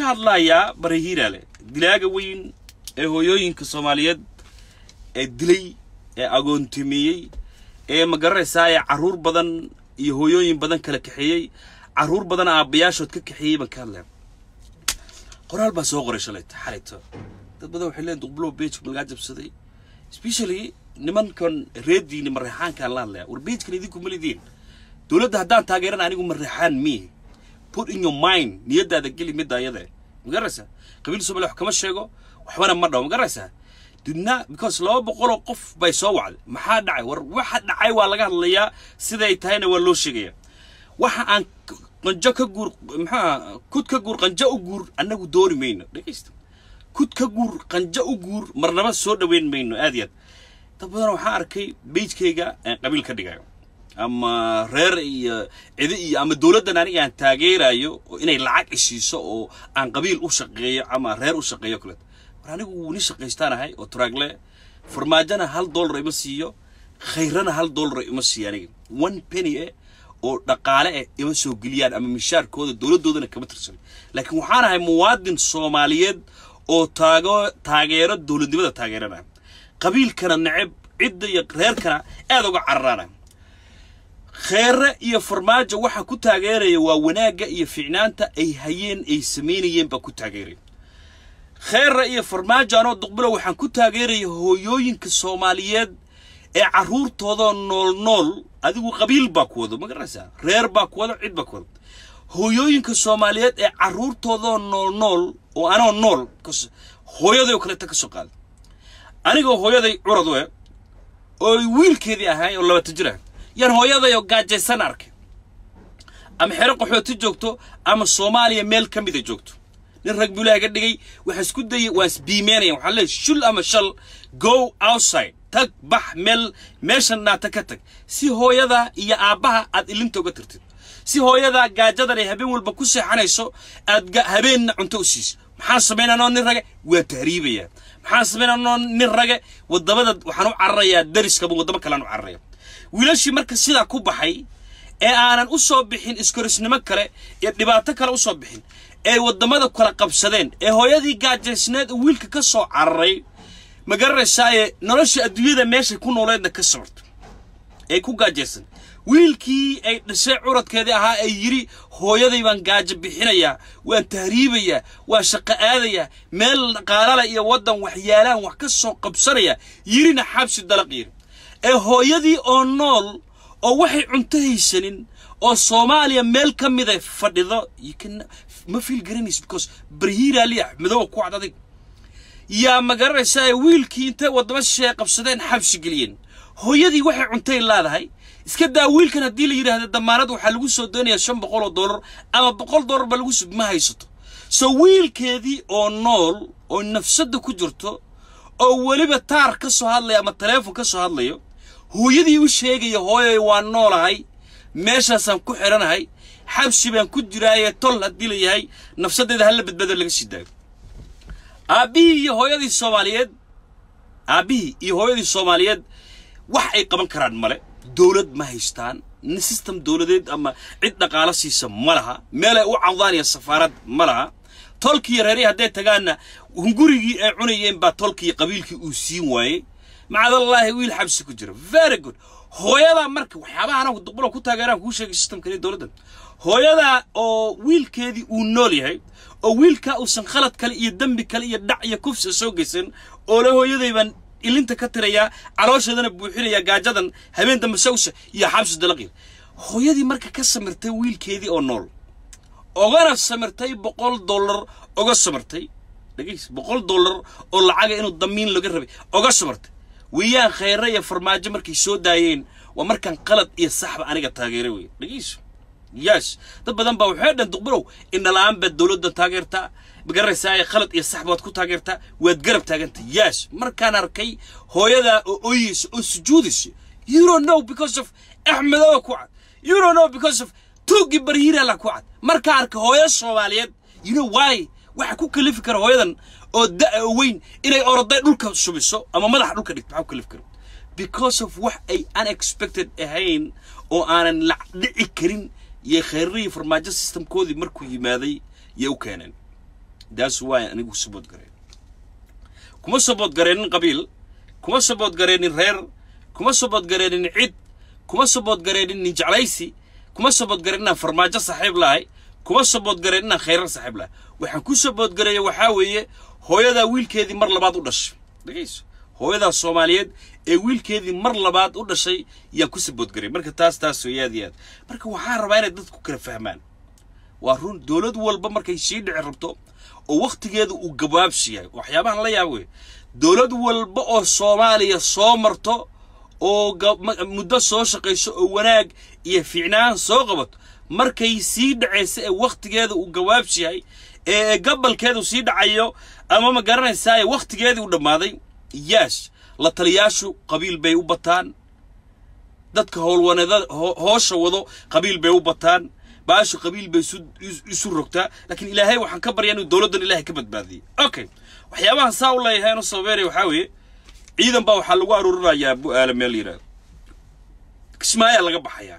ka hadlayaa barahiiraale dilaaga weyn ee hooyooyinka soomaaliyeed ee dilay ee agoontimeeyey ee ma garanaysaa ee carruur badan iyo hooyooyin badan kala kaxeeyey carruur badan aabbayaashood ka kaxeeyey baan ka hadlaya qoraal baa soo qoray shalayta xalayto dad badan waxay leeyihin duqbulow beejka malagaa jabsaday specially nimankan reediini mareexaankaan la hadlaya war beejkan idinku malidiin dowladda haddaan taageeran anigu mareexaan miihi put in your mind niyadaada geli midda ayada ma garanaysaa qabiil soomaaliya wax kama sheego waxbana ma dhawo ma garanaysaa dudna because laba boqoloo qof bay soo wacday maxaa dhacay war waxa dhacay waa laga hadlayaa siday tahayna waa loo sheegaya waxa aan qanjo ka guur maxaa kud ka guur qanjo u guur annagu dooni mayno dhegaysta kud ka guur qanjo u guur marnaba soo dhoweyn mayno aad iyo aad dad badan waxaan arkay beijkayga aan qabiil ka dhigayo ama reer iyo cidi iyo ama dowladdan aniga aan taageerayo oo inay lacag isiiso oo aan qabiil u shaqeeyo ama reer u shaqeeyo kale war anigu ni shaqaystaan ahay oo turaagle farmaajona hal dollar ima siiyo khayrana hal dollar ima siiyo aniga one penny eh oo dhaqaale eh ima soo geliyaan ama mishaarkooda dowladdoodana kama tirsan laakiin waxaan ahay muwaadin soomaaliyeed oo taago taageero dowladnimada taageeranaya qabiilkana neceb cidda iyo reerkana aad uga cararaana kheere iyo farmaajo waxa ku taageeraya waa wanaagga iyo ficnaanta ay hayeen ay samaynayeen baa ku taageeraya kheere iyo farmaajo anoo duqbulo waxaan ku taageeraya hooyooyinka soomaaliyeed ee carruurtoodoo nool nool adigu qabiil baa ku wado ma garanaysaa reer baa ku wado cid baa ku wado hooyooyinka soomaaliyeed ee carruurtoodoo nool nool oo anoo nool hooyaday oo kaleeta ka soo qaada anigoo hooyaday curad we oo wiilkeedii ahay oo labata jir ah yaan hooyadayoo gaajaysan arkay ama xero qaxooti joogto ama soomaaliya meel ka mida joogto nin rag buu ilaaha ka dhigay waxaa isku dayay waa isbiimeynaya waxaa leeyahy shul ama shal go outside tag bax meel meeshan naata ka tag si hooyada iyo aabbaha aad ilinta uga tirtid si hooyada gaajadan ay habeen walba ku seexanayso aad habeenna cunto u siiso maxaan samaynanoo nin rage waa tahriibaya maxaan samaynanoo nin rage waddamada waxaan u cararayaa dariskaba waddamo kalean u cararaya wiilashii marka sidaa ku baxay ee aanan u soo bixin iskorisnimo kale iyo dhibaato kale u soo bixin ee waddamada kala qabsadeen ee hooyadii gaajaysneed oo wiilka ka soo cararay ma garanaysaaye nolosha adduunyada meeshay ku nooleedna ka sabarto ee ku gaajaysan wiilkii ay dhashay curadkeedii ahaa ee yidhi hooyaday baan gaajo bixinayaa waan tahriibayaa waan shaqo aadayaa meel dhaqaalala iyo waddan waxyaalaan wax ka soo qabsanaya yidhina xabsi dalaq yidhi ee hooyadii oo nool oo waxay cunto haysanin oo soomaaliya meel ka mida fadhido ma fiil garanaysa because barhiiraali axmedowa ku cad adig yaa ma garanaysaa wiilkii intay waddamo shisheeye qabsadeen xabsi geliyeen hooyadii waxay cuntay leedahay iska daa wiilkan haddii la yidhaahdo damaanad waxaa lagu soo doonayaa shan boqol oo dollar ama boqol dollar ba lagu ma haysato so wiilkeedii oo nool oo nafsadda ku jirto oo weliba taar ka soo hadlaya ama taleefon ka soo hadlayo hooyadii u sheegaya hooyay waan noolahay meeshaasaan ku xidhanahay xabsi baan ku jiraaye tol haddii la yahay nafsaddeeda hala badbaado laga sii daayo aabbihii iyo hooyadii soomaaliyeed aabbihii iyo hooyadii soomaaliyeed wax ay qaban karaan male dowlad ma haystaan system dowladeed ama cid dhaqaalo siisa ma laha meel ay u cawdaan iyo safaarad ma laha tolkiiyo reerihii hadday tagaanna hungurigii ay cunayeen baa tolkiiyo qabiilkii uu siin waayey macdallaahi wiil xabsi ku jira very good hooyadaa marka waxyaabaha anagu duqbulo ku taageeraan kuu sheegay systemkani dowladda hooyadaa oo wiilkeedii uu nool yahay oo wiilkaa uusan khalad kale iyo dembi kale iyo dhac iyo kufsa soo geysan oo le hooyaday baan ilinta ka tirayaa caloosheedana buuxinayaa gaajadan habeen dambe sawsa iyo xabsi dalaqir hooyadii marka ka samirtay wiilkeedii oo nool ogana samirtay boqol dollar oga samirtay dhegays boqol dollar oo lacaga inuu damiin laga rabay oga samirtay weeyaan khayre iyo farmaajo markay soo daayeen waa markaan qalad iyo saxba aniga taageeray wey dhegayso yes dad badan baa waxay dhan duqbilow indhala-aan baad dowladda taageertaa magaraysaa khalad iyo sax baad ku taageertaa waad garab taaganta yes markaan arkay hooyadaa oo ooyeysa oo sujuudaysa you don't know because of axmedowa ku cad you don't know because of tuuggii barhiirala ku cad markaan arkay hooyo soomaaliyeed you know why waxa ku kalifi kara hooyadan oo da- oo weyn inay oroday dhulka subiso ama madaxa dhulka dhigto maxaa ku kalifi kara because of wax ay unexpected ahayn oo aanan la dhici karin iyo khayrihii farmaajo systemkoodii markuu yimaaday yay u keeneen daas waa anigu sabood gareen kuma sabood gareenin qabiil kuma sabood gareenin reer kuma sabood gareenin cid kuma sabood gareenin nin jeclaysi kuma sabood gareen inaan farmaajo saaxiib lahay kuma sabood gareen inaan khayrar saaxiib lahay waxaan ku sabood gareeya waxaa weeye hooyadaa wiilkeedii mar labaad u dhashay dhegayso hooyadaa soomaaliyeed ee wiilkeedii mar labaad u dhashay yaan ku saboodgaray marka taas taas way aad iyo aad marka waxaan rabaa inay dadku kala fahmaan waa run dowlad walba markay sii dhici rabto oo wakhtigeeda uu gabaabsi yahay waxyaabahan la yaab wey dowlad walba oo soomaaliya soo marto oo muddo soo shaqayso oo wanaag iyo fiicnaan soo qabato markay sii dhacaysa ee wakhtigeeda uu gabaabsi yahay ee gabalkeedu sii dhacayo ama ma garanaysaa wakhtigeedii u dhammaaday yaas la taliyaashu qabiil bay u bataan dadka howlwaneedada hoosha wado qabiil bay u bataan baashu qabiil bay isu rogtaa laakiin ilaahay waxaan ka baryaa inuu dowladdan ilaahay ka badbaadiyey okay waxyaabahan saa u leeyahay inu sabeynaya waxaa weeye ciidan baa waxaa lagu aruurinayaa bu-aala meel yidhaahdo kismaayaa laga baxayaa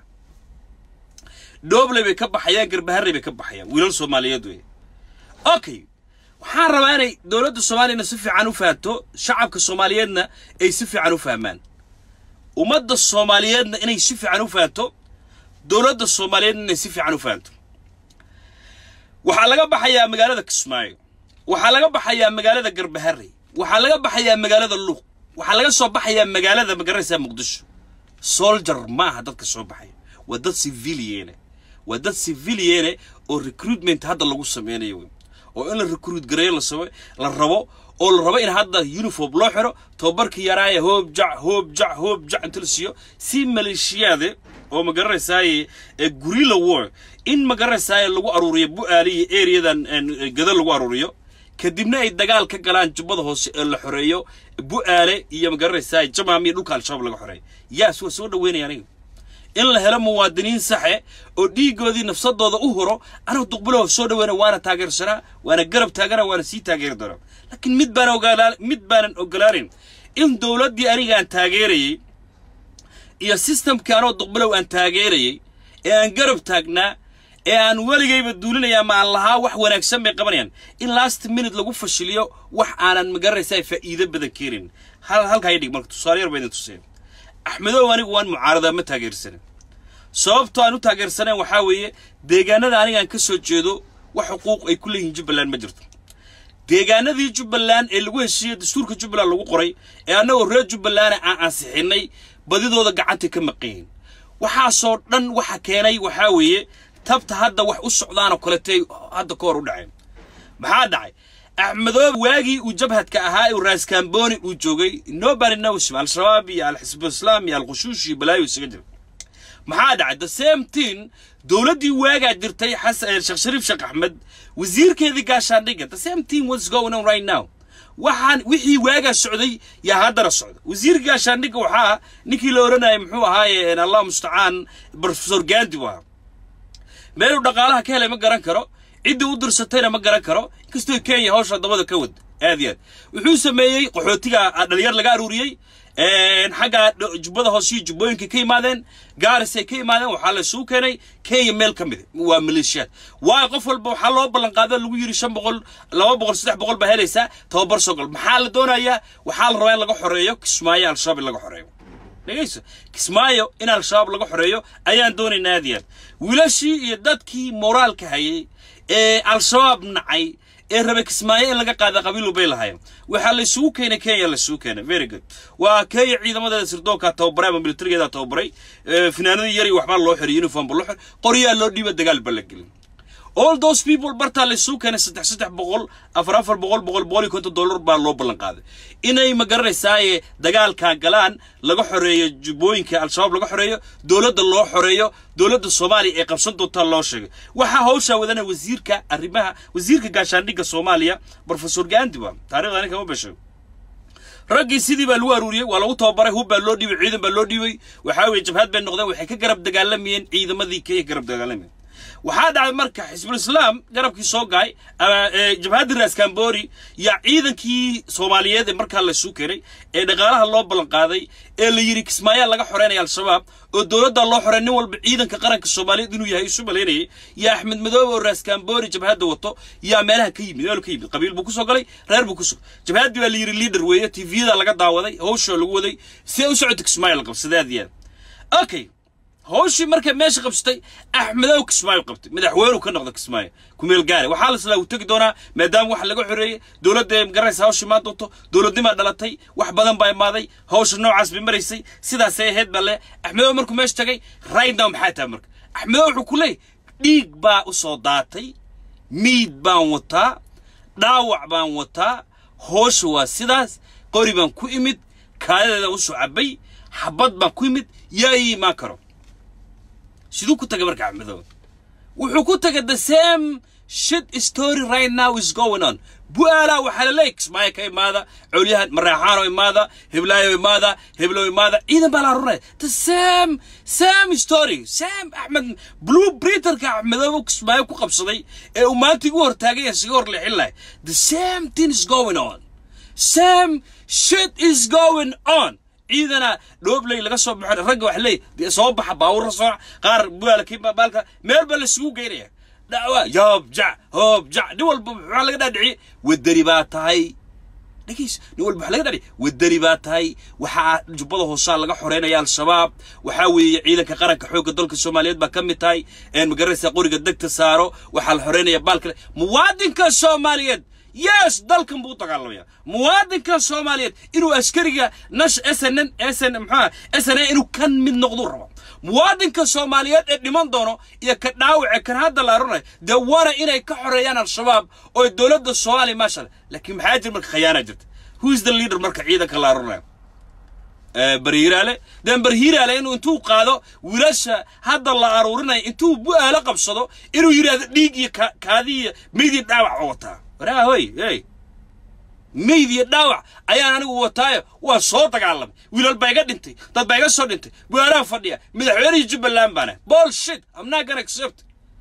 dhoobley bay ka baxayaan garbaharey bay ka baxayaan wiilal soomaaliyeed wey okay waxaan rabaa inay dowladda soomaaliyana si fiican u fahanto shacabka soomaaliyeedna ay si fiican u fahmaan ummadda soomaaliyeedna inay si fiican u fahanto dowladda soomaaliyeedna inay si fiican u fahanto waxaa laga baxayaa magaalada kismaayo waxaa laga baxayaa magaalada garbaharey waxaa laga baxayaa magaalada luuq waxaa laga soo baxayaa magaalada magaranaysaa muqdisho soldier ma aha dadka soo baxaya waa dad civiliene waa dad civiliene oo recruitment hadda lagu sameynayo wey oo in la recruit gareeyo lasame la rabo oo la rabo in hadda uniform loo xiro tababarkii yaraaya hoob jac hoob jac hoob jac inta la siiyo si maleeshiyaade oo ma garanaysaaye ee gurila war in ma garanaysaaye lagu aruuriyo bu-aali iyo areadan gada lagu aruuriyo kadibna ay dagaal ka galaan jubbada hoose ee la xoreeyo bu-aale iyo ma garanaysaa jamaam iyo dhulka al-shabaab laga xoreeyo yaas waa soo dhaweynaya aniga in la helo muwaadiniin saxe oo dhiigoodii nafsadooda u horo anigu duqbilow soo dhaweynaya waana taageersanaa waana garab taagana waana sii taageeri doonaa laakiin mid baan ogolaan mid baanan ogolaanin in dowladdii anigaan taageerayey iyo systemkii anoo duqbilow aan taageerayey ee aan garab taagnaa ee aan weligayba duulinaya ma aan lahaa wax wanaagsan bay qabanayaan in last minute lagu fashiliyo wax aanan magaranaysaa faa'iido badan keenin hal halkaa idhig marka tusaale yar baa idin tuseen axmedow anigu waan mucaaradaa ma taageersanin sababtoo aan u taageersanayn waxaa weeye deegaanada anigaan ka soo jeedo wax xuquuq ay ku leeyihiin jubbaland ma jirto deegaanadii jubbaland ee lagu heshiiyey dastuurka jubbaland lagu qoray ee annagoo reer jubbaland aan ansixinnay badidooda gacantay ka maqayihin waxaasoo dhan waxa keenay waxaa weeye tabta hadda wax u socdaanoo kaletay hadda ka hor u dhaceen maxaa dhacay axmedoobe waagii uu jabhadka ahaa ee raaskamboni uu joogay nobody knows al-shabaab iyo al-xisbu islaam iyo al-khushuush iyo balaayo isaga jira maxaa dhacay the same thing dowladdii waagaa jirtay xasan sheekh shariif sheekh axmed wasiirkeedii gaashaandhigga the same thing what's going on right now waxaan wixii waagaa socday yaa haddana socda wasiirka gaashaandhigga waxaa ninkii la odhanayay muxuu ahaaye allah mustacaan professor gandi buu ahaa meeluu dhaqaalaha ka helay ma garan karo ciddii u dirsatayna ma garan karo inkastoo kenya hawsha dabada ka wad aad iyo aad wuxuu sameeyey qaxootiga dhalinyar laga aruuriyey xagga jubbada hoose iyo jubbooyinka ka yimaadeen gaarisay ka yimaadeen waxaa la isugu keenay kenya meel ka mid waa maleeshiyaad waayo qof walba waxaa loo ballanqaado lagu yidhi shan boqol laba boqol saddex boqol baa helaysaa tababar sogol maxaa la doonayaa waxaa la rabaa in laga xoreeyo kismaayo al-shabaab in laga xoreeyo dhegayso kismaayo in al-shabaab laga xoreeyo ayaan doonaynaa aad iyo aad wiilashii iyo dadkii moraalka hayay ee al-shabaab nacay ee rabe kismaayo in laga qaada qabiil bay lahaayeen waxaa la isugu keenay kenya la isugu keenay very good waa kenya ciidamadeeda sirdoonkaa tababaray ama militarigeedaa tababaray finaanadii yari waxbaa loo xiray uniform ba loo xiray qoryaa loo dhiiba dagaal ba la gelin all those people bartaa la isugu keenay saddex saddex boqol afar afar boqol boqol boqol iyo konton dollar baa loo ballan qaaday inay ma garanaysaaye dagaalkaa galaan laga xoreeyo jubbooyinka al-shabaab laga xoreeyo dowladda loo xoreeyo dowladda soomaaliya ee qabsan doontaa loo sheegay waxaa hawshaa wadana wasiirka arrimaha wasiirka gaashaandhigga soomaaliya professor gandi ba taarikhda anin kama besho raggii sidii baa lagu aruuriyey waa lagu tababaray hub baa loo dhiibay ciidan baa loo dhiibay waxaa weeye jabhad bay noqdeen waxay ka garab dagaalamayeen ciidamadii kenya garab dagaalamayeen waxaa dhacday marka xisbul islaam garabkii soo gaay ama jabhadda raas kambori yaa ciidankii soomaaliyeed ee markaa laysu keenay ee dhaqaalaha loo ballan qaaday ee la yidhi kismaayaa laga xoreynaya al-shabaab oo dowladdaa loo xorey nin walba ciidanka qaranka soomaaliyeed inuu yahay isu malaynayay yaa axmed madoobe oo raas kambori jabhadda wato yaa meelaha ka yimid meel ka yimid qabiil buu kusoo galay reer buu kusoo jabhaddii baa la yidhi leader weeye tviyada laga daawaday hawshoo lagu waday see u socota kismaayo la qabsaday aad iyo aad okay hawshii markay meesha qabsatay axmedow kismaayo qabtay madaxweynu ka noqda kismaayo kumeel gaare waxaa la islaa uu tegi doonaa maadaama wax laga xoreeyey dowladda magaraysa hawshii maa doonto dowladnimaa dhalatay wax badan baa imaaday hawsha noocaas bay maraysay sidaasay ahayd baa le axmedow markuu meesha tagay right now maxaa tahay marka axmedow wuxuu ku leeyay dhiig baa u soo daatay miid baan wataa dhaawac baan wataa hawsha waa sidaas qori baan ku imid kaadadeeda u soo cabay xabad baan ku imid yaa ii imaan karo siduu ku tagay marka axmedow wuxuu ku tagay the same shit story right now is going on bu'aalaa waxaa la leeyay kismaayo ka imaada colyahan mareexaano imaada heblaayo imaada heblow imaada ciidan baa la runaya the same same story same axmed blue britterka axmedow kismaayo ku qabsaday ee uu maanta igu hortaagay ee siga hor leexin lahay the same thing is going on same shit is going on ciidana dhoobley laga soo baxo ragga wax leey dee soo baxa baawurra soo qaar buaala kii baalka meel baa laisugu geynaya dacwa yoob jac hoob jac nin walba waxaa laga dhaadhiciyey wadani baa tahay dhegeys nin walba waxaa laga dhaadhiciyey wadani baa tahay waxaa jubbada hoosaa laga xoreynaya al-shabaab waxaa weeye ciidanka qaranka xoogga dalka soomaaliyeed baa ka mid tahay een magaraysa qoriga degta saaro waxaa la xoreynaya baalkale muwaadinka soomaaliyeed yes dalkan buu dagaalamaya muwaadinka soomaaliyeed inuu askariga nash sn sn mxua sn inuu kan mid noqduu rabo muwaadinka soomaaliyeed ee dhiman doono iyo ka dhaawace kan hadda la arunayo dee waana inay ka xoreeyaan al-shabaab oo dowladda soomaaliya maasha laakiin maxaa jira marka khayaana jirta who is the leader marka ciidanka la arunayo barhiiraale den barhiiraale inuu intuu qaado wiilasha hadda la aruurinayo intuu bu-aalo qabsado inuu yidhaahdo dhiig iyo kaadi iyo meyd iyo dhaawac oo wataa waraa hoy hey meyd iyo dhaawac ayaan anigu wataayo waa soo dagaalamay wiilal baa iga dhintay dad baa iga soo dhintay bu-aalaha fadhiya madaxweynihii jubbaland baana bullshit i'm not gonna accept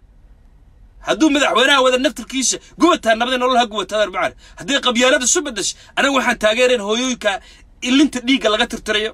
hadduu madaxweynaha wada naftarkiisa gubataa nabadii nolol ha gubataa macana haddii qabyaalada su bedesha anigu waxaan taageerayn hooyooyinka ilinta dhiigga laga tirtirayo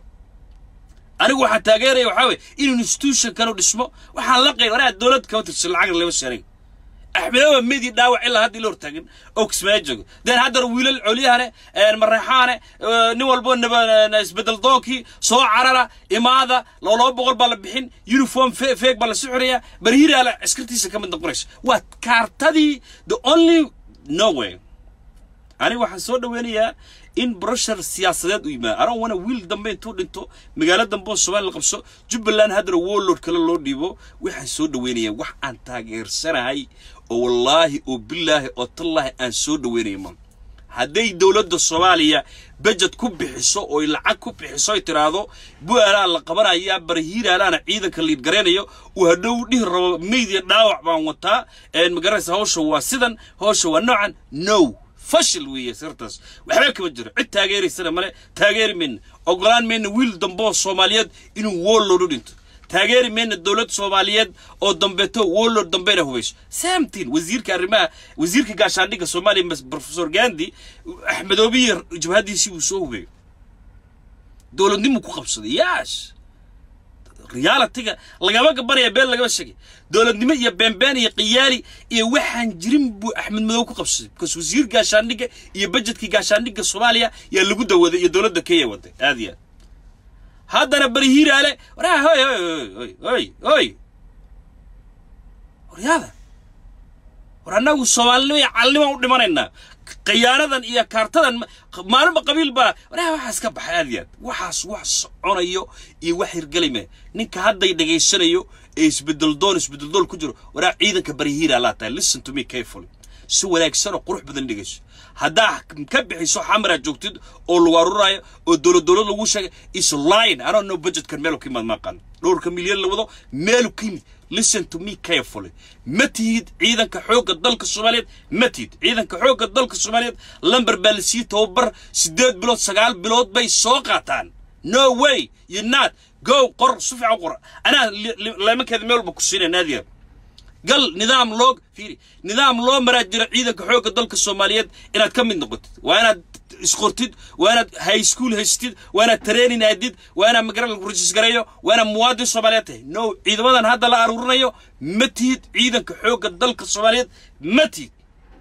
anigu waxaan taageeraya waxaa weye in institutionkanu dhismo waxaan la qayb anaa dowlad kama tirsan lacagna lama sheeray axmedowa midi dhaawac ilaa hadda ila hortaagin oo kismaayo joogo den haddana wiilal colyahane mareexaane nin walbo isbedel doonkii soo carara imaada laba boqol baa la bixin uniform feeg baa la sixiraya barhiraala askartiisa ka mid noqonaysa waa kaartadii the only no way aniga waxaan soo dhaweynayaa in brushar siyaasadeed u yimaado aron wana wiil dambe intuu dhinto magaalo dambe oo soomaaliya la qabso jubbaland haddana warlord kale loo dhiibo waxaan soo dhaweynayaa wax aan taageersanahay oo wallaahi oo bilaahi oo tallaahi aan soo dhaweynaya ma hadday dowladda soomaaliya bejed ku bixiso oy lacag ku bixiso ay tiraahdo bu-aalaa la qabanayaa barhiiraalaana ciidanka liid garaynayo uu hadhow dhihi rabo meyd iyo dhaawac baan wataa magaraysa hawsha waa sidan hawsha waa noocan no fashil weeye sirtaas waxba kama jiro cid taageeraysana male taageeri mayna ogolaan mayna wiil dambe oo soomaaliyeed inuu woollood u dhinto taageeri mayna dowlad soomaaliyeed oo dambeeto woollood dambena hubayso samtin wasiirka arrimaha wasiirka gaashaandhigga soomaaliya professor gandi axmedoobiye jabhadiisii uu soo hubeeyo dowladnimu ku qabsaday yaash realitiga lagama gabanaya been lagama sheegay dowladnimo iyo beenbeen iyo qiyaali iyo waxaan jirin buu axmed madow ku qabsaday because wasiir gaashaandhigga iyo bajetkii gaashaandhigga soomaaliya yaa lagu dawaday iyo dowladda kenya waday aad iyo aad haddana barihiiraale waraa hoy hoy hoy hoy hoy waryaada war annagu soomaalinimo iyo calnimo u dhimanaynaa khiyaanadan iyo kaartadan maalinba qabiil baa waraa waxaas ka baxay aad iyo aad waxaas wax soconayo iyo wax hirgelime ninka hadday dhegaysanayo ee isbedeldoon isbedeldoon ku jiro waraa ciidanka barihiira laa tahay listen to me carefully si wanaagsan oo qurux badan dhegayso haddaa ka bixiso xamara joogtid oo lagu aruraayo oo dowlad dowlad lagu sheegay is line i don't know budgetkan meelu ka yimaad maaqan dhowrka milyan la wado meelu ka yimid listen to me carefully ma tihid ciidanka xoogga dalka soomaaliyeed ma tihid ciidanka xoogga dalka soomaaliyeed lamber baa la sii tababar siddeed bilood sagaal bilood bay soo qaataan no way you not go qor si fiican qor anaa leemankeeda meel walba ku siinaya naadiya gal nidaam loo fiiri nidaam loo maraa jiro ciidanka xoogga dalka soomaaliyeed inaad ka mid noqotid waa inaad isqortid waa inaad high school haystid waa inaad training aadid waa inaad magara lagu rajisgareeyo waa inaad muwaadin soomaaliyeed tahay no ciidamadan hadda la aruurinayo ma tihid ciidanka xoogga dalka soomaaliyeed ma tihid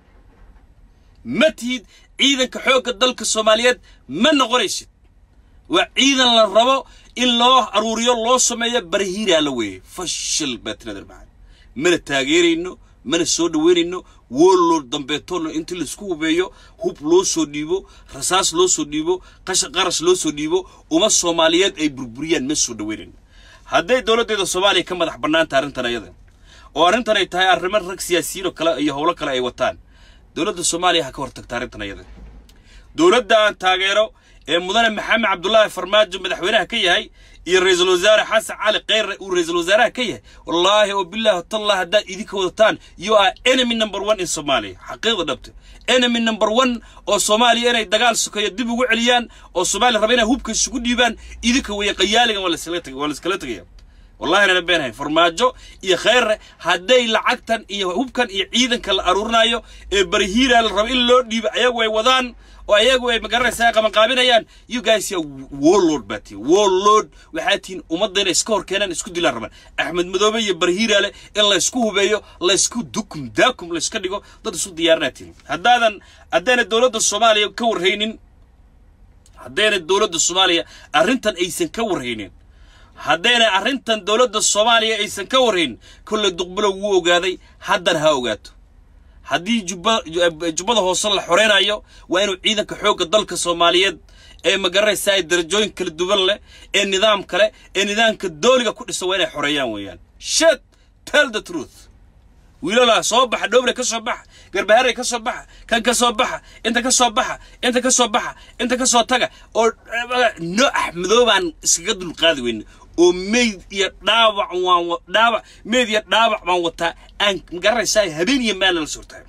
ma tihid ciidanka xoogga dalka soomaaliyeed ma noqonaysid waa ciidan la rabo in loo aruuriyo loo sameeyo barahiiraa la weeye fashil baa tirader maxamed mana taageerayno mana soo dhaweynayno wooloo dambeetoolo intii laisku hubeeyo hub loo soo dhiibo rasaas loo soo dhiibo qasha qarash loo soo dhiibo uma soomaaliyeed ay burburiyaan ma soo dhaweynayno hadday dowladdeeda soomaaliya ka madax bannaanta arrintan ayada oo arrintan ay tahay arrimo rag siyaasiyiin oo kale iyo howlo kale ay wataan dowladda soomaaliya ha ka hortagta arrintan ayada dowladda aan taageero ee mudane maxamed cabdullaahi farmaajo madaxweynaha ka yahay iyo ra-iisul wasaare xasan cali kheyre uu ra-iisul wasaaraha ka yahay wallaahi oo bilaahi tallah haddaad idinka wadataan you are enemy number one in somalia xaqiiqda dhabta enemy number one oo soomaaliya inay dagaal sokeeyo dib ugu celiyaan oo soomaaliya raba inay hubka isugu dhiibaan idinka weeye qayaaligan waa laiskala tegaya wallahi nana beenahay farmaajo iyo kheyre hadday lacagtan iyo hubkan iyo ciidanka la aruurinayo ee barihiira la rabo in loo dhiibo ayagu ay wadaan oo ayagu ay magaranaysaa qabanqaabinayaan you guys ya warlord baa tihin warlord waxaa tihin ummadda inay iska hor keenaan isku dilaan rabaan axmed madoobe iyo barhiiraale in laysku hubeeyo laysku dukum daakum layska dhigo dad isu diyaarinaa tihin haddaadan haddayna dowladda soomaaliya ka warhaynin haddayna dowladda soomaaliya arrintan aysan ka warhaynin haddayna arrintan dowladda soomaaliya aysan ka warhaynin kolley duqbulo wuu ogaaday haddan ha ogaato haddii jubba jubbada hoose la xoreynayo waa inuu ciidanka xoogga dalka soomaaliyeed ee magaranaysaa ay darajooyin kala duwan leh ee nidaam kale ee nidaamka dooliga ku dhisa waa inay xoreeyaan weeyaan shet tell the truth wiilalaa soo baxa dhowle ka soo baxa garbaharey ka soo baxa kan ka soo baxa inta ka soo baxa inta ka soo baxa inta ka soo taga oo no axmedoobaan iskaga dulqaadi weyne oo meyd iyo dhaawac waan dhaawac meyd iyo dhaawac baan wataa aan magaranaysaa habeen iyo maalna la suurtahay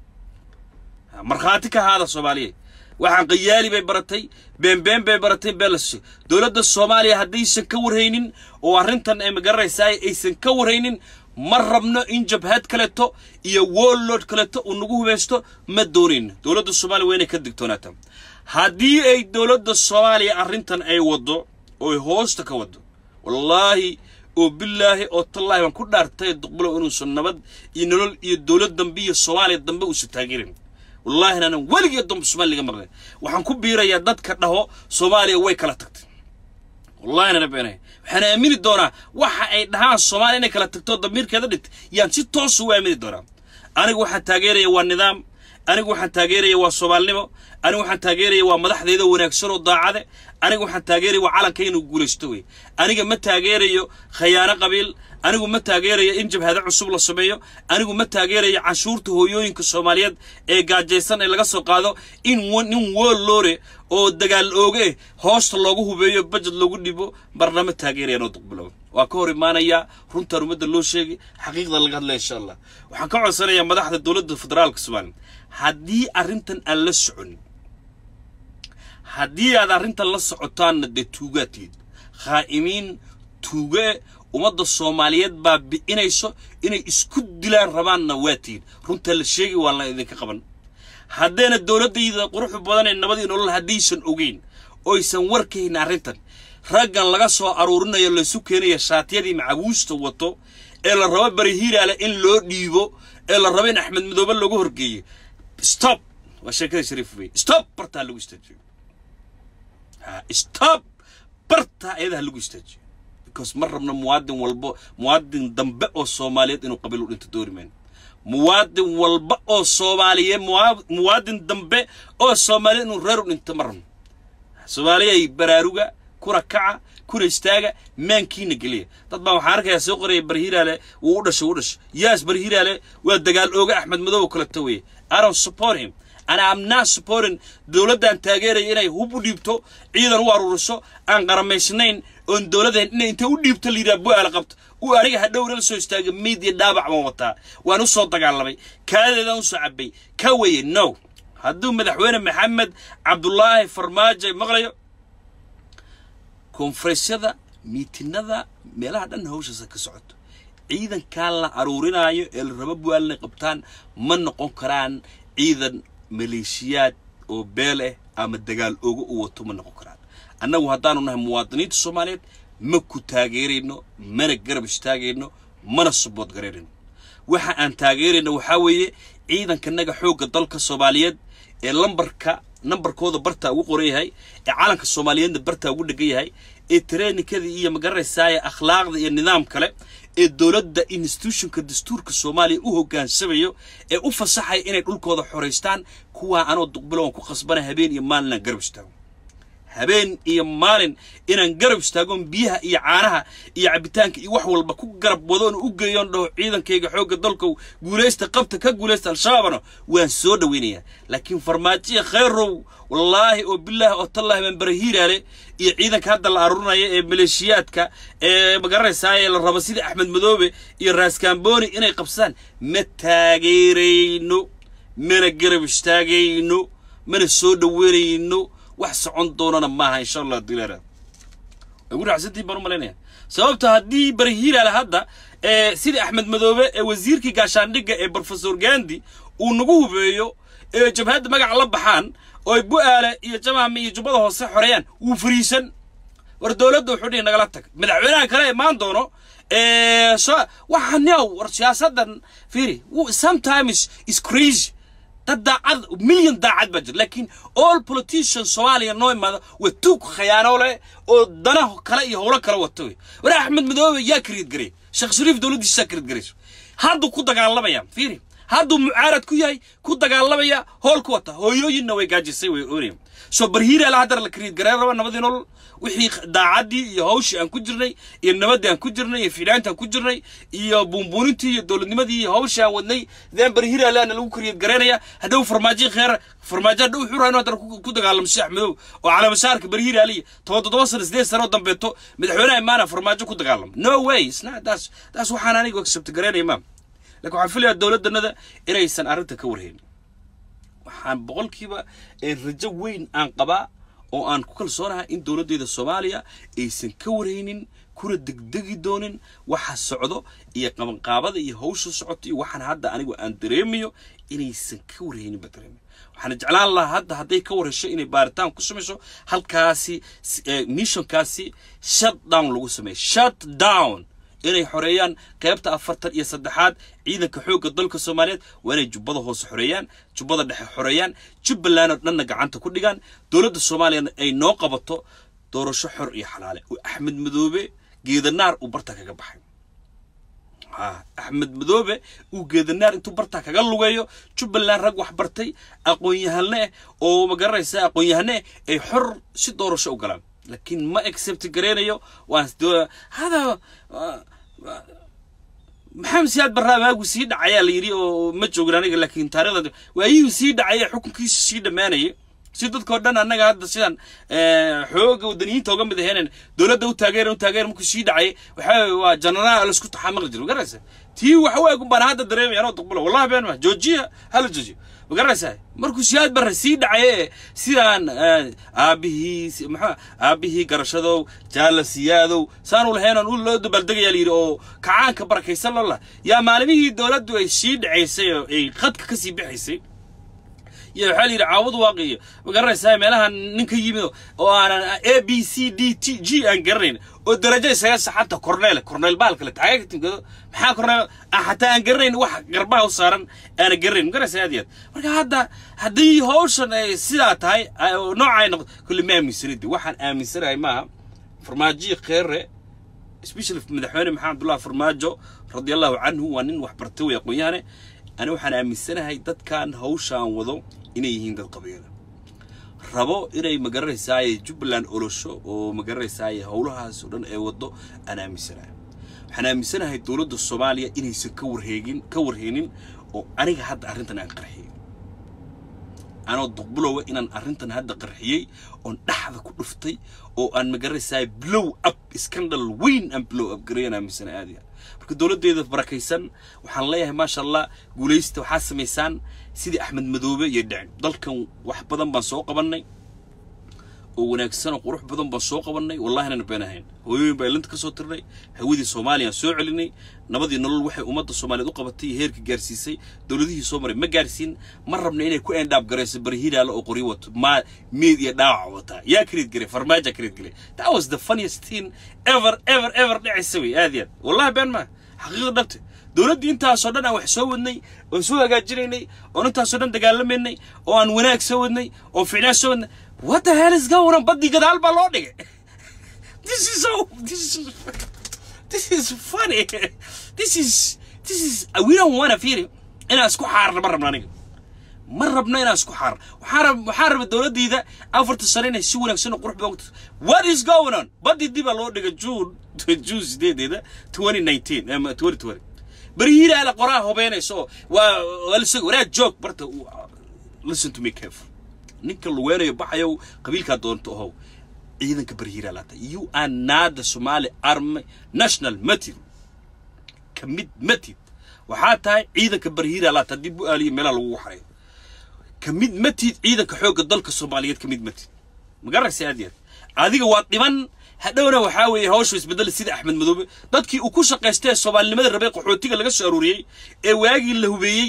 markhaati ka haada soomaaliya waxaan qayaali bay baratay beenbeen bay baratay beelas dowladda soomaaliya haddaysan ka warhaynin oo arrintan ay magaranaysaa aysan ka warhaynin ma rabno in jabhad kaleeto iyo warlord kaleeto uu nagu hubaysto ma doonayno dowladda soomaaliya waa inay ka digtoonaata haddii ay dowladda soomaaliya arrintan ay waddo oo ay hoosta ka waddo wallaahi oo bilaahi oo tallaahi baan ku dhaartay duqbulow inuusan nabad iyo nolol iyo dowlad dambe iyo soomaaliya dambe uusan taageerin wallaahina aanan weligii dambe soomaaliya laga maqlay waxaan ku biirayaa dadka dhaho soomaaliya way kala tagtay wallahina na beenahay waxaan aamini doonaa waxa ay dhahaan soomaaliya inay kala tagto damiirkeeda dhigtay yaan si toos ugu aamini doonaa anigu waxaan taageeraya waa nidaam anigu waxaan taageeraya waa soomaalinimo anigu waxaan taageeraya waa madaxdeeda wanaagsan oo daacade anigu waxaan taageeraya waa calanka inuu guulaysto wey aniga ma taageerayo khayaano qabiil anigu ma taageerayo in jabhado cusub la sameeyo anigu ma taageerayo canshuurta hooyooyinka soomaaliyeed ee gaajaysan ee laga soo qaado in nin woolloore oo dagaal ooge hoosta loogu hubeeyo bajed loogu dhibo marna ma taageeraya noo duqbilow waa ka hor imaanayaa runtaan ummadda loo sheegay xaqiiqda laga hadlaya insha allah waxaan ka codsanayaa madaxda dowladda federaalka soomaaliya haddii arrintan aan la soconin haddii aad arrintan la socotaanna dee tuugaatiid khaa'imiin tuuge ummadda soomaaliyeed baa bi'inayso inay isku dilaan rabaanna waa tihin runtaa la sheegi waa la idinka qaban haddayna dowladdayda quruxu badan ee nabadii nolol haddaysan ogeyn oysan warkayn arrintan raggan laga soo aruurinayo laysu keenaya shaatiyadii macabuusta wato ee la rabo barihiiraale in loo dhiibo ee la rabo in axmed madoobe loogu horgeeyo stop waa sheekada shariif wey stop bartaa lagu istaajiyo stop bartaa ayadaha lagu istaajiyo because ma rabno muwaadin walbo muwaadin dambe oo soomaaliyeed inuu qabiil u dhinto doori mayno muwaadin walba oo soomaaliyeed muwaadin dambe oo soomaaliyeed inuu reer u dhinto ma rabno soomaaliyay baraaruga kuna kaca kuna istaaga maankiina geliya dad baan waxaan arkayaa soo qoraya barhiraale wuu u dhashay wuu u dhashay yaas barhiraale waa dagaal ooga axmed madow kaleto weeye i don't support him and I'm not supporting dowladdan taageeraya inay hub u dhiibto ciidan u aruuriso aan qaramaysnayn oon dowladdan inay intay u dhiibto layidhaha bu-aala qabto uu aniga hadhowna la soo istaaga meyd iyo dhaabac baan wataa waan u soo dagaalamay kaadeedaan u soo cabay ka weye no hadduu madaxweyne maxamed cabdulaahi farmaajo maqlayo konfarensyada miitinada meelaha dhan hawshaasa ka socoto ciidankan la aruurinaayo ee la rabo buaal inay qabtaan ma noqon karaan ciidan maleeshiyaad oo beel ah ama dagaal oga u wato ma noqon karaan annagu haddaanu nahay muwaadiniinta soomaaliyeed ma ku taageerayno mana garab istaagayno mana subood garaynayno waxa aan taageerayno waxaa weeye ciidankanaga xoogga dalka soomaaliyeed ee lambarka nambarkooda bartaa ugu qoran yahay ee calanka soomaaliyeedna bartaa ugu dhegan yahay ee trainikadii iyo magaranaysaaya akhlaaqda iyo nidaam kale ee dowladda institutionka dastuurka soomaaliya u hogaansamayo ee u fasaxaya inay dhulkooda xoraystaan kuwaa anoo duqbilowan ku qasbana habeen iyo maalin aan garab istaago habeen iyo maalin inaan garab istaagoon biyaha iyo caanaha iyo cabitaanka iyo wax walba ku garab wadoon u geeyoon dhaho ciidankayga xoogga dalkow guulaysta qabta ka guulaysta al-shabaabna waan soo dhawaynayaa laakiin farmaajiya khayrow wallaahi oo bilaahi oo tallaahi baan barahiiraale iyo ciidanka hadda la aruurinaya ee maleeshiyaadka ee magaranaysaa ee la rabo sida axmed madoobe iyo raaskaambooni inay qabsadaan ma taageerayno mana garab istaagayno mana soo dhaweynayno wax socon doonana maaha insha allah dilara ugu raacsantiin baan u malaynaya sababta haddii barahiiraale hadda ee sidii axmed madoobe ee wasiirkii gaashaandhigga ee professor gandi uu nagu hubeeyo ee jabhadda magaca la baxaan oo ay bu-aale iyo jamaame iyo jubbada hoose xoreeyaan wuu fariisan war dowladda wuxuu dhihi nagala tag madaxweynaha kale imaan doono so waxaan yow war siyaasaddan fiiri sometimes is crazy dad daacad milyan daacad baa jira laakiin all politicians soomaaliya noo imaada waa tuug khayaano leh oo dana kale iyo howlo kale wata wey war axmed madoobe yaa kariid garay sheekh shariif dowladdiisa yaa kariid garayso hadduu ku dagaalamaya fiiri hadduu mucaarad ku yahay ku dagaalamaya hool ku wata hooyooyinna way gaajisay way oonaya soo barhiiraala haddana la kariid gareen raba nabadii nolol wixii daacaddii iyo hawshii aan ku jirnay iyo nabaddii aan ku jirnay iyo fiidhaantii aan ku jirnay iyo buunbuunintii iyo dowladnimadii iyo hawshii aan wadnay deen barhiiraalaana lagu kariid gareynaya haddau farmaajo kheer farmaajo hadda wuxuu rahay inuu haddana ku dagaalamo sheekh axmedow oo calamashaarka barhiiraaliya toban toddoba sano sideed sano oo dambeeto madaxweynaha imaana farmaajo ku dagaalamo no way isna taas taas waxaan anigu accept gareynaya maam laakiin waxaan filayaa dowladdanada inaysan arrinta ka warhaynin waxaan boqolkiiba rajo weyn aan qabaa oo aan ku kalsoonahay in dowladdeeda soomaaliya aysan ka warhaynin kuna degdegi doonin waxa socdo iyo qabanqaabada iyo hawsha socoto iyo waxaan hadda anigu aan dareemayo inaysan ka warhaynin baa dareemayo waxaan jeclaan lahaa hadda hadday ka warhesho inay baaritaan ku samayso halkaasi missionkaasi shut down lagu sameeyo shut down inay xoreeyaan qaybta afartan iyo saddexaad ciidanka xoogga dalka soomaaliyeed waa inay jubbada hoose xoreeyaan jubbada dhexe xoreeyaan jubbaland oo dhanna gacanta ku dhigaan dowladda soomaaliyana ay noo qabato doorasho xor iyo xalaale oo axmed madoobe geedanaar uu barta kaga baxay axmed madoobe uu geedanaar intuu bartaa kaga lugeeyo jubbaland rag wax bartay aqoon-yahane ah oo magaranaysa aqoon-yahane ah ay xor si doorasho u galaan laakiin ma accept gareynayo waan hada maxamed siyaad barraa waagu sii dhacayaa la yidhi oo ma joogin aniga laakiin taarikhda waayihii sii dhacaya xukunkiisa sii dhammaanayay si dadkao dhan annaga hadda sidaan xooga wadaniyiinta oga mid aheeneen dowladda u taageeran u taageeran markuu sii dhacay waxaa waa janaraal laisku taxaamaqli jira magaraysa tii waxa waagu baan hadda dareemaya anoo duqbulo wallahi been ma joojiya hala joojiyo magaraysaa markuu siyaad barre sii dhacaye sidaan aabihii maxaa aabihii garashadow jaala siyaadow saanu lahaynan u loo dabaaldegayaa layidhi oo kacaanka barakaysan loo lah yaa maalimihii dowladdu ay sii dhacaysay oo ay khadka ka sii bixaysay iyo waxaa la yidhi caawad waaqiyo ma garanaysaa meelaha nin ka yimid oo aanan a b c d t g aan garanayn oo darajo isaga saxanta corneel corneel baalka le taagay ka timkado maxaa corneel aan xataa aan garanayn wax garbaha u saaran aana garanayn ma garanaysaa aad iyo aad marka hadda haddii hawshan ay sidaa tahay nooca ay noqdo kulli ma aaminsanidi waxaan aaminsanahay maaha farmaajiyi kheere especially madaxweyne maxamed abdullahi farmaajo radiallahu canhu waa nin wax bartay way aqoon-yahane ani waxaan aaminsanahay dadkan hawshaan wado inay yihiin dad qabiila rabo inay magaranaysaay jubbaland olosho oo magaranaysaay howlahaas oo dhan ee wado aan aaminsanahay waxaan aaminsanahay dowladda soomaaliya inaysan ka warheegin ka warheenin oo aniga hadda arrintan aan qarxiyey anoo duqbulowa inaan arrintan hadda qarxiyey oon dhaxda ku dhuftay oo aan magaranaysaay blow up scandal weyn aan blow up gareeyaan aaminsanahay aad iyo marka dowladdeeda barakaysan waxaan leeyahay maasha allah guulaysta waxaa samaysaan sidii axmed madoobe iyo dhicin dalkan wax badan baan soo qabannay oo wanaagsan oo qurux badan baan soo qabanay wallahina been ahayn hooyooyin baa ilinta ka soo tirnay hawadii soomaaliya soo celinay nabadii nolol waxay ummadda soomaaliyeed u qabatay iyo heerka gaarsiisay dowladihii soo maray ma gaarsiin ma rabna inay ku endhaab garayso barihiiraale oo qoryo wato ma meed iyo dhaawac wataa yaa kareed garay farmaaja kareed garay that was the funniest thing ever ever ever dhacaysa wey aad iyo aad wallahi been maa xaqiiqda dhabte dowladdii intaasoo dhan aan wax soo wadnay oon soo hagaajinaynay oon intaasoo dhan dagaalamaynay oo aan wanaag soo wadnay oo ficnaa soo wadnay what the hell is going on baddii gadaal baa loo dhigay this is so this is this is funny this is this is we don't want to feel inaan isku xaarna ma rabno aniga ma rabno inaan isku xaarno waxaan rab waxaan rabay dowladdiida afarta sano inay si wanaagsan oo qurux badan ku what is going on baddii dib baa loo dhigay june june sideedeeda twenty nineteen twenty twenty barihiira ala qoraa hobeynayso waa waa lasoo wanaag joog barta listen to me careful ninka luweynayo baxayo qabiilkaa doonto ohow ciidanka barihiira laata you are not the somali army national matid ka mid matid waxaa tahay ciidanka barihiira laata dib u aaliyo meelaha lagu xareeyo ka mid matid ciidanka xoogga dalka soomaaliyeed ka mid matid magaraysa aad iyo aad adiga waa dhiban hadhowna waxaa weeye hawshu isbedel sida axmed madoobe dadkii uu ku shaqaystay soomaalinimada rabay qaxootiga laga soo aruuriyey ee waagii la hubeeyey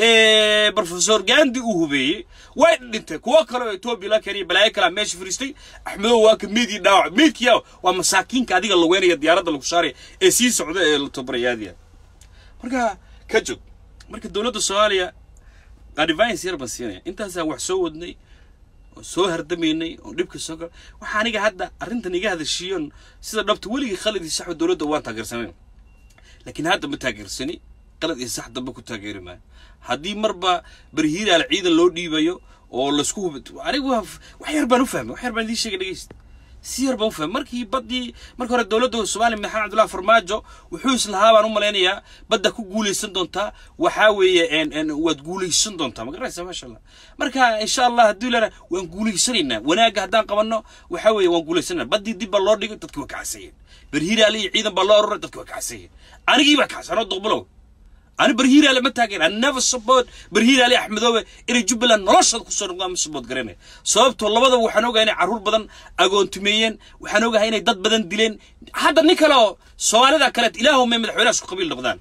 ee professor gandi uu hubeeyey way dhintay kuwo kale oo etoobiya la keenaya balaayo kalaa meesha fariistay axmedow waa ka meedii dhaawac meedkiya waa masaakiinka adiga la weynaya diyaaradda lagu saaraya ee sii socda ee la tababaraya aad iyo aad marka ka joog marka dowladda soomaaliya advice yar baan siinaya intaasaan wax soo wadnay oo soo hardamaynay oo dhibka soo gal waxaa aniga hadda arrintan iga hadashiiyon sida dhabta weligii khalad iyo saxba dowladda waan taageersanayn laakiin hadda ma taageersani qalad iyo sax dambe ku taageeri maayo haddii marba barihiiraal ciidan loo dhiibayo oo laisku hub anigu wax yar baan u fahmay wax yar baan idiin sheegay dhegeysta si yar baan u fahmay markii baddii marka hore dowladda soomaaliya maxamed cabdullahi farmaajo wuxuu islahaa baan u malaynayaa badda ku guulaysan doontaa waxaa weeye waad guulaysan doontaa ma garanaysaa maasha allah marka insha allah haddii lana waan guulaysanaynaa wanaagga haddaan qabanno waxaa weeye waan guulaysanayna baddii dib baa loo dhigay dadki waa kacasayeen berhiiraale iyo ciidan baa loo aroray dadki waa kacasayeen anigii baa kacsanoo doqbalow أنا برهيرة لما تاجر أنا never support برهيرة لي أحمد أوه إلى جبل نرشد كسر نقام support قرينا صوبت والله بدو وحنوجا هنا عرور بدن أجون تميين وحنوجا هنا ضد بدن دلين هذا نيكلا سؤال ذا كانت إلههم من مدحونا شو قبيل لغدان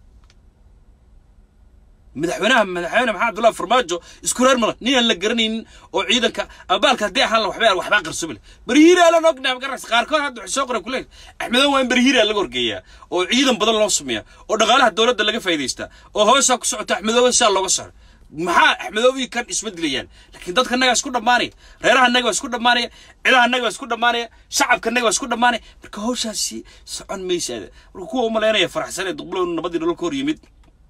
madaxweynaha madaxweyne maxamed abdullahi farmaajo isku reer mala nin aan la garanayn oo ciidanka abaalka haddii ahaan la waxbaa waxbaa qarsobile barihiira la nognaa magaras qaarkood hadda waxay soo qoran kuleen axmedow waa in barihiira laga horgeeyaa oo ciidan badan loo sameeyaa oo dhaqaalaha dowladda laga faa'iidaystaa oo hoosaa ku socota axmedowa saa looga saaro maxaa axmedowii kan isma dilayaan laakiin dadka nagaa isku dhammaanaya reeraha naga waa isku dhammaanaya cidaha naga waa isku dhammaanaya shacabka naga waa isku dhammaanaya marka hawshaasi socon maysa marka kuwa umalaynaya faraxsan ee duqbulo nabadii nolol ka hor yimid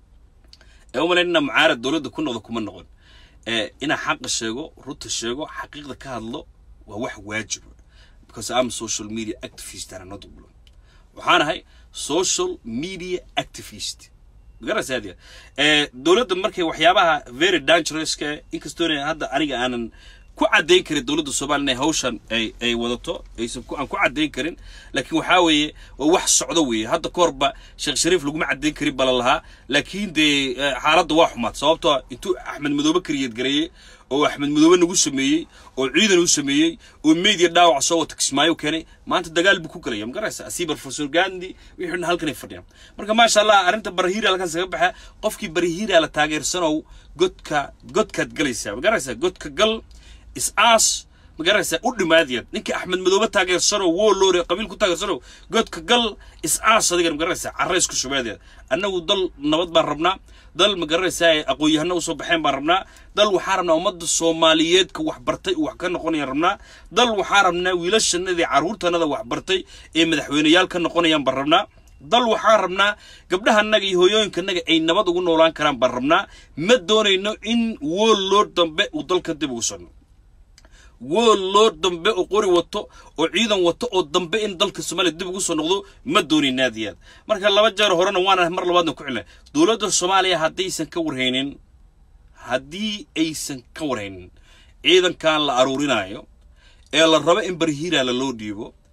ee u malayn inaa mucaarad dowladda ku noqdo kuma noqon inaa xaqa sheego runta sheego xaqiiqda ka hadlo waa wax waajib because am social media activist ana not bulo waxaan ahay social media activist magaraysa aad ee dowladda markay waxyaabaha very dangerous ka inkastoo hadda aniga aanan ku caddayn karin dowladda soomaaliya inay hawshan ay ay wadato aysan ku aan ku caddayn karin laakiin waxaa weeye waa wax socdo weeye hadda ka horba sheekh shariif laguma caddayn karin bala lahaa laakiin dee xaaladda waa xumaad sababtoo intuu axmed madoobe kariyeed gareeyey oo axmed madoobe nagu sameeyey oo ciidan u sameeyey oo media dhaawac soo wata kismaayo keenay maanta dagaal buu ku galaya ma garaysa asii professor gandi wixii halkan ay fadhiyaan marka maasha allah arrinta barahiira halkan saga baxa qofkii barahiira la taageersanow godka godkaad galaysaa ma garaysa godka gal is-aas ma garanaysaa u dhimaadiyad ninkii axmed madoobe taageersanow woo loore qabiil ku taageersanow godka gal is-aas adigan ma garanaysaa carrays ku shubaadiyad annagu dal nabad baan rabnaa dal ma garanaysaa aqoon-yahano usoo baxeen baan rabnaa dal waxaa rabnaa ummadda soomaaliyeedka wax bartay wax ka noqonayaan rabnaa dal waxaa rabnaa wiilashanadii carruurtanada wax bartay ee madaxweyneyaal ka noqonayaan baan rabnaa dal waxaan rabnaa gabdhahanaga iyo hooyooyinkanaga ay nabad ugu noolaan karaan baan rabnaa ma doonayno in wool loo dambe uu dalka dib ugu sano wool loo dambe oo qori wato oo ciidan wato oo dambe in dalka soomaaliya dib ugu soo noqdo ma doonin aad iyo aad marka laba jeer horena waana mar labaadna ku celina dowladda soomaaliya haddaysan ka warhaynin haddii aysan ka warhaynin ciidankan la aruurinayo ee la rabo in barhiiraala loo dhiibo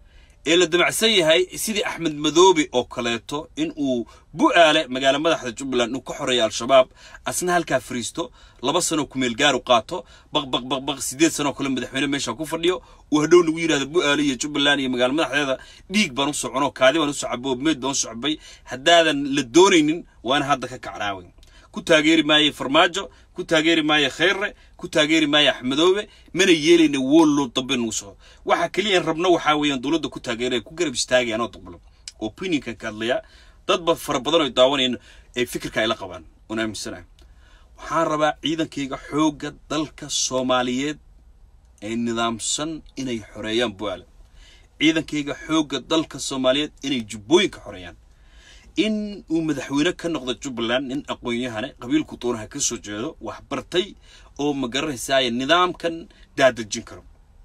ee la damacsan yahay sidii axmed madoobe oo kaleeto in uu bu-aale magaalo madaxda jubbaland uu ka xoreeya al-shabaab asna halkaa fariisto laba sanoo kumeel gaaru qaato baq baq baq baq sideed sanoo kale madaxweyne meesha ku fadhiyo uu hadhow nagu yidhahdo bu-aale iyo jubbaland iyo magaalo madaxdeeda dhiig baan u socono kaadi baan u socabay oo meed baan u socbay haddaadan la doonaynin waana hadda ka kacnaawe ku taageeri maaye farmaajo ku taageeri maaye khayre ku taageeri maaye axmedoobe mana yeelayna woollow dambe nagu soco waxa keliya aan rabno waxaa weeyaan dowladda ku taageeraya ku garab istaagaya anoo daqbalo opinionkan ka hadlaya dadba fara badan oo daawanayaan ay fikirka ay la qabaan oon aaminsanahay waxaan rabaa ciidankayga xoogga dalka soomaaliyeed ee nidaamsan inay xoreeyaan bu-aale ciidankayga xoogga dalka soomaaliyeed inay jubbooyinka xoreeyaan in uu madaxweyne ka noqdo jubbaland nin aqoon-yahane qabiilku doonaha ka soo jeedo wax bartay oo ma garanaysaaya nidaamkan daadejin karo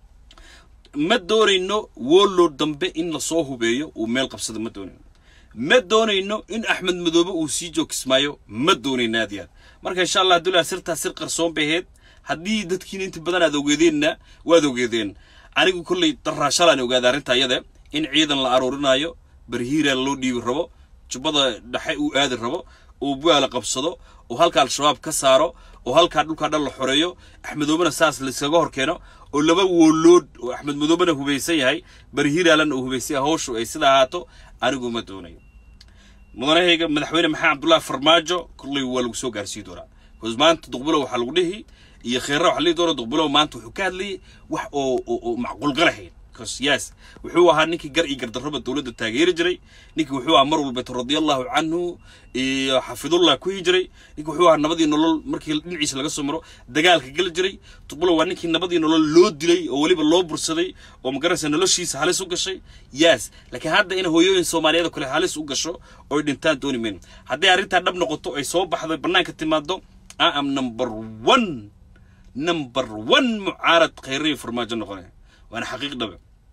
ma doonayno woollow dambe in lasoo hubeeyo uu meel qabsado ma doonayno ma doonayno in axmed madoobe uu sii joogismaayo ma doonayno aad iyo aad marka insha allah abdullahi sirtaa sir qarsoon bay ahayd haddii dadkiina inta badan aad ogeedeenna waad ogeedeen anigu kollay daraashalaan ogaada arrinta iyada in ciidan la aruurinayo barhiira loo dhiibi rabo jubbada dhexe uu aadi rabo uu bu-aala qabsado oo halka al-shabaab ka saaro oo halkaa dhulkaa dhan la xoreeyo axmedoobena saas laiskaga hor keeno oo laba woolood oo axmed madoobena hubaysan yahay barhiiraalan uu hubaysan yahay hawshu ay sida ahaato anigu ma doonayo mudanahayga madaxweyne maxamed cabdullaahi farmaajo kollay waa lagu soo gaarsiin doonaa bcause maanta duqbulow waxaa lagu dhihi iyo kheyra waxa lihi doona duqbulow maanta wuxuu ka hadlayay wax oo oo macquulgalahayn yes wuxuu ahaa ninkii gar iyo gardarraba dowladda taageeri jiray ninkii wuxuu ahaa mar walbeeto radiallahu canhu iyo xafidullah ku hi jiray ninkii wuxuu ahaa nabadii nolol markii dhinaciisa laga soo maro dagaalka geli jiray tuqbulo waa ninkii nabadii nolol loo dilay oo weliba loo bursaday oo magaraysa noloshiisa halis u gashay yes laakiin hadda in hooyooyin soomaaliyeed oo kale halis u gasho oy dhintaan dooni mayno hadday arrintaa dhab noqoto ay soo baxdo bannaanka timaado i am number one number one mucaarad khayriyo farmaajo noqonaya waana xaqiiq dhabe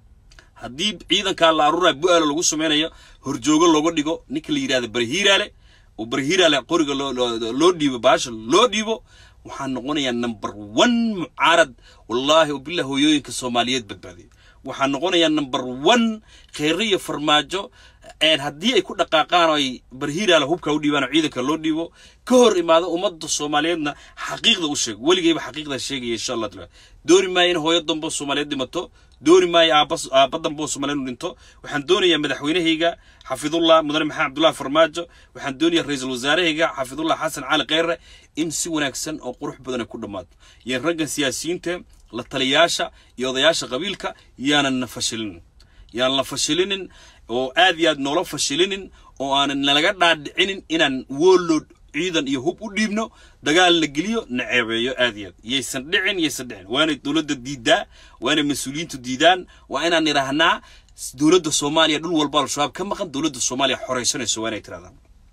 haddii ciidankaa la aruuraya bu-aalo lagu samaynayo horjoogo looga dhigo ninka la yidhahda barhiiraale oo barhiiraale qoriga loo dhiibo baasha loo dhiibo waxaa noqonayaa number one mucaarad wallaahi oo billah hooyooyinka soomaaliyeed badbaadiya waxaa noqonayaa number one kheyriyo farmaajo haddii ay ku dhaqaaqaan oo ay barhiiraale hubka u dhiibaan oo ciidanka loo dhiibo ka hor imaado ummadda soomaaliyeedna xaqiiqda u sheego weligayba xaqiiqda sheegaya insha allah taala dooni maayo in hooyo dambo soomaaliyeed dhimato dooni maayo aaba aaba dambo soomaaliyeed inu dhinto waxaan doonayaa madaxweynahayga xafidullah mudane maxamed cabdullahi farmaajo waxaan doonayaa ra-iisul wasaarahayga xafidullah xasan cali kheyre in si wanaagsan oo qurux badan ay ku dhammaato iyo raggan siyaasiyiinta la taliyaasha iyo odayaasha qabiilka yaanan na fashilinin yaanan la fashilinin oo aad iyo aad noola fashilinin oo aanan nalaga dhaadhicinin inaan woollood ciidan iyo hub u dhiibno dagaal la geliyo na ceebeeyo aad iyo aad yaysan dhicin yaysan dhicin waanay dowladda diidaa waanay mas-uuliyiintu diidaan waa inaan idhaahnaa dowladda soomaaliya dhul walba al-shabaab ka maqan dowladda soomaaliya xoraysanayso waa inay tirahdaan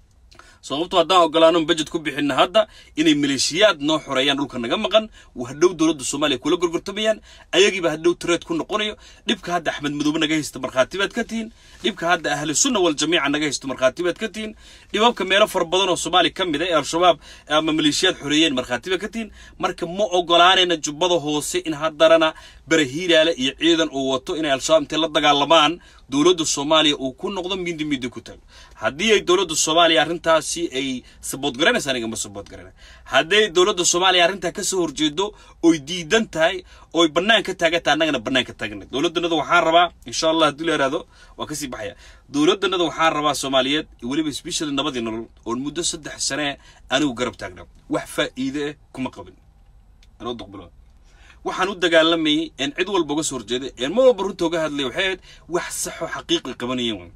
sababto haddaan ogolaano bajet ku bixinna hadda inay maleeshiyaad noo xoreeyaan dhulka naga maqan hadhow dowladda soomaaliya kula gorgortamayaan ayagiiba hadhow tireed ku noqonayo dhibka hadda axmed madoobe naga haysta markhaati baad ka tihiin dhibka hadda ahli sunna wal jamiica naga haysto markhaati baad ka tihiin dhibabka meelo fara badan oo soomaaliya ka mid a ee al-shabaab ama maleeshiyaad xoreeyeen markhaati baad ka tihiin marka ma ogolaanayna jubbada hoose in haddarana barahiiraale iyo ciidan uu wato inay al-shabaab intay la dagaalamaan dowladda soomaaliya uu ku noqdo mindi mindi ku taago haddii ay dowladda soomaaliya arrintaasi ay sabood garanaysa aniga ma sabood garana hadday dowladda soomaaliya arrintaa ka soo horjeedo oy diidan tahay oy bannaan ka taagan tahay annagana bannaan ka taaganay dowladdanada waxaan rabaa insha allah haddii la yidhahdo waa kasii baxaya dowladdanada waxaan rabaa soomaaliyeed weliba especially nabadii nolol oon muddo saddex sane anigu garab taagnaa wax faa'iide ah kuma qabin anoo duqbilo waxaan u dagaalamayay een cid walba uga soo horjeeday een mar walba runta uga hadlay waxay ahayd wax saxoo xaqiiqi qabanayeen way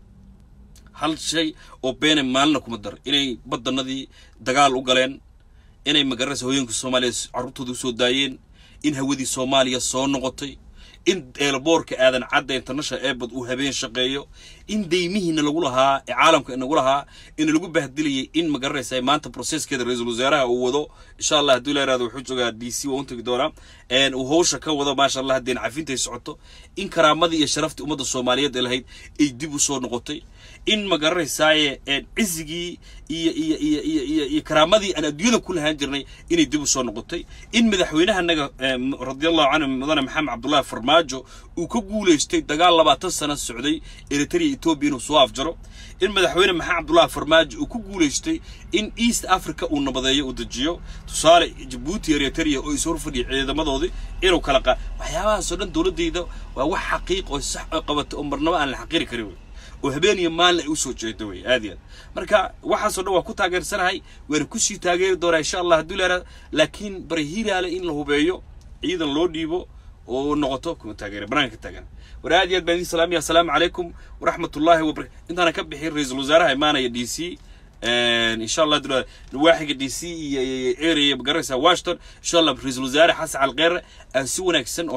hal shay oo beene maalina kuma dar inay baddanadii dagaal u galeen inay magaranaysa hooyinka soomaaliya carruurtooda usoo daayeen in hawadii soomaaliya soo noqotay in eelboorka aadan cadda international airport uu habeen shaqeeyo in deymihiina lagu lahaa ee caalamka inagu lahaa in lagu bahdilayay in magaranaysa maanta processkeeda ra-iisul wasaaraha uu wado insha allah haddii la yirahdo wuxuu joogaa d c waa untagi doonaa uu hawsha ka wado maasha allah haddeen cafintay socoto in karaamadii iyo sharaftii ummadda soomaaliyeed ee lahayd ay dib u soo noqotay in ma garanaysaaye cizigii iyo iyo iyo iyo iyo iyo karaamadii aan adduunyada ku lahaan jirnay inay dib u soo noqotay in madaxweynahanaga radiallahu canhu mudane maxamed cabdullahi farmaajo uu ka guulaystay dagaal labaatan sano socday eritrea etoobiya inuu soo afjaro in madaxweyne maxamed cabdullahi farmaajo uu ku guulaystay in east africa uu nabadeeyo uu dejiyo tusaale jabuuti eritrea oo is horfadhiya ciidamadoodii inuu kala qa waxyaabahaasoo dhan dowladdayda waa wax xaqiiq oo sax oo qabata oo marnaba aan la xaqiri karin wey oo habeen iyo maalin ay usoo jeedo wey aad iyo aad marka waxaasoo dhan waa ku taageersanahay waana kusii taageeri doonaa insha allah hadduu leeraa laakiin bari hiiraale in la hubeeyo ciidan loo dhiibo oo noqoto kuma taageera banaanka taagan war aad iyo aad baan idin salaamaya assalaamu calaykum waraxmatullaahi wabarakatu intaana ka bixin ra-iisul wasaaraha imaanaya d c insha allah dula waaxiga d c iyo area magaranaysa washington insha allah ra-iisul wasaare xasan calqeere si wanaagsan oo